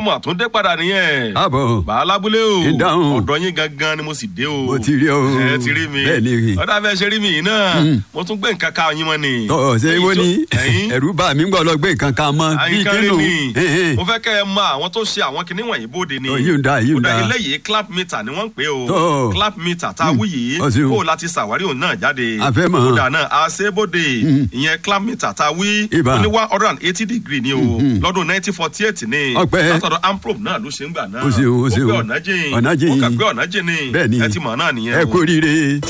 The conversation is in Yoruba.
mọ̀ tún dé padà nìyẹn. àbọ̀ bàálábúlé o Ìdáhùn. ọ̀dọ̀ yín gangan ni mo sì dé o. mo ti rí o ẹ ti rí mi bẹ́ẹ̀ ni rí ọ̀dà bẹ́ẹ̀ ṣe rí mi yìí náà mo tún gbé nǹkan ká yín mọ́ ni. tọ́ ṣe Èyí wọ́n tó- ní ẹ̀yin ẹ̀rú bá mi ń gbọ́ lọ gbé nǹkan kan mọ́ bíi àyíká rí kínú mi mo fẹ́ kẹ́ ẹ mọ àwọn tó ṣe àwọn kinní wọ̀nyí bóde ni. Ọ, yìí ń da, yìí ń Kódà da. eléyìí clap meter ni wọ́n ń pè o Tọ́. clap meter tá a wí yìí Ọ ṣeun. kó o láti ṣàwárí òun náà jáde. A fẹ́ mọ̀. kódà náà a ṣe é bóde ìyẹn clap meter tá a wí Ìbá. ó ní one hundred and eighty degree ni o lọ́dún nineteen forty eight ni Ọpẹ́. látọ̀dọ̀ amprobe náà ló ṣe ń gbà náà Ó ṣeun, ó ṣeun. ó gbé ọ̀nà jìn Ọ̀nà jìn. ó kà gbé ọ̀nà jìn ni bẹ́ẹ̀ ni ẹ ti mọ̀ náà nìyẹn ẹ o. kú oríire.